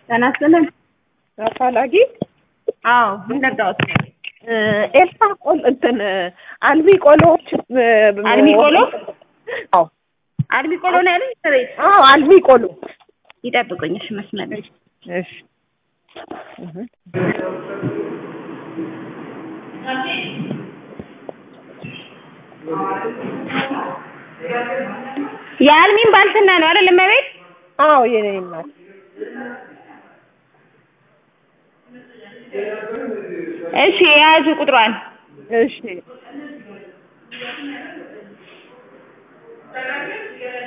ጤና ይስጥልን። አፋላጊ አዎ ምን ነዳሁት? ኤልሳ ቆል እንትን አልሚ ቆሎዎች አልሚ ቆሎ? አዎ አልሚ ቆሎ ነው ያለኝ። ቤት አዎ አልሚ ቆሎ ይጠብቁኝ። እሺ መስመር ላይ እሺ እህ የአልሚን ባልትና ነው አይደል? እመቤት አዎ የኔ እናት እሺ የያዙ ቁጥሯን እሺ